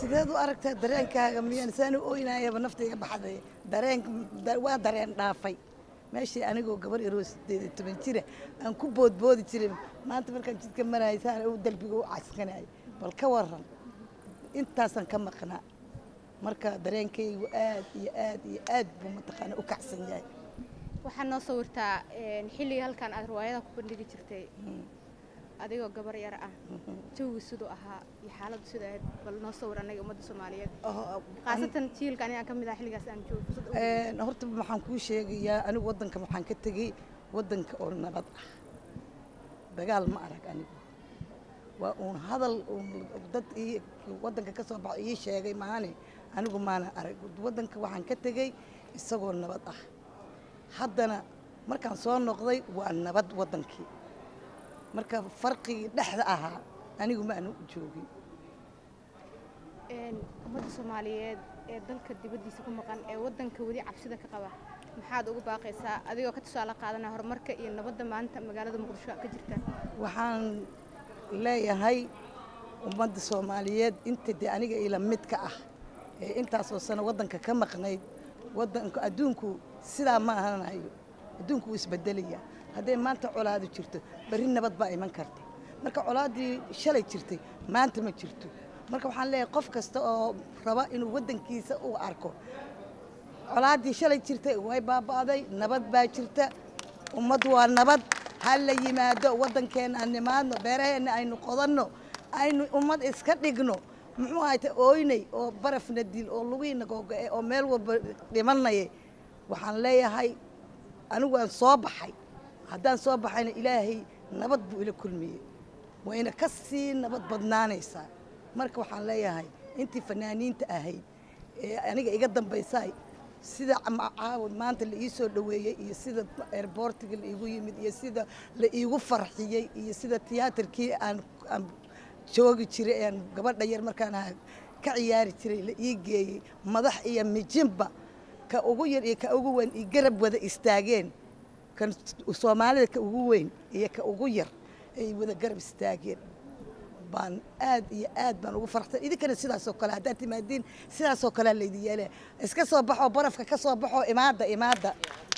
sideed u aragtaa dareenkaaga miyaan saan u oynayaba naftayga baxday dareen waa dareen dhaafay meeshii anigoo gabar yaroo sideed iyo toban jira aan ku boodboodi jiray maanta markaan jidka marayay saan u dalbiga u caskanayay bal ka waran intaasaan ka maqnaa marka dareenkaygu aad iyo aad iyo aad buu mataqaana u kacsan yahay waxaad noo sawirtaa xilligii halkan aad riwaayada ku bandhigi jirtay adigoo gabar yar ah jawigu siduu ahaa iyo xaaladdu sida ahayd bal noo sawir annaga ummadda soomaaliyeed khaasatan jiilka anigaan ka mid ah xilligaas aan joogo fursad u Een, horta waxaan kuu sheegayaa anigu waddanka waxaan ka tegey waddanka oo nabad ah dagaal ma arag anigu waa uun hadal uun dad ii waddanka ka soo baxo ii sheegay maahane anigu maana arag waddanka waxaan ka tegey isagoo nabad ah haddana markaan soo noqday waa nabad waddankii marka farqigii dhexda ahaa anigu ma aanu joogin Een, ummadda soomaaliyeed ee dalka dibaddiisa ku maqan ee waddanka weli cabsida ka qaba maxaad ugu baaqaysaa adigoo ka tusaale qaadanaya horumarka iyo nabadda maanta magaalada muqdisho ka jirta waxaan leeyahay ummadda soomaaliyeed inta dee aniga ila midka ah ee intaasoo sano waddanka ka maqnayd waddanka adduunku sidaa ma ahanayo adduunku wuu isbedelaya hadday maanta colaadu jirto berri nabad baa iman karta marka colaaddii shalay jirtay maanta ma jirto marka waxaan leeyahay qof kasta oo raba inuu waddankiisa u arko colaaddii shalay jirtay way baaba'day nabad baa jirta ummaddu waa nabad ha la yimaado waddankeenna aan nimaadno beeraheenna aynu qodanno aynu ummad iska dhigno muxuu ahayta ooynay oo barafna dil oo lugiina googo'e oo meel walba dhimanaya waxaan leeyahay anigu aan soo baxay haddaan soo baxayna ilaahay nabad buu ila kulmiyey wayna ka sii nabad badnaanaysaa marka waxaan leeyahay intii fanaaniinta ahayd ee aniga iga dambaysaay sida ma- caawa maanta la ii soo dhoweeyey iyo sida airbortiga la iigu yimid iyo sida la iigu farxiyey iyo sida tiyaatarkii aan aan joogi jiray aan gabadha yar markaan ahaa ka ciyaari jiray la ii geeyey madax iyo mijinba ka ugu yar iyo ka ugu weyn iyo garab wada istaageen kan soomaalida ka ugu weyn iyo ka ugu yar ay wada garab istaageen baan aad iyo aad baan ugu farxsan idinkana sidaasoo kale haddaad timaadiin sidaasoo kalea laydin yeelaya iska soo baxoo barafka ka soo baxoo imaada imaada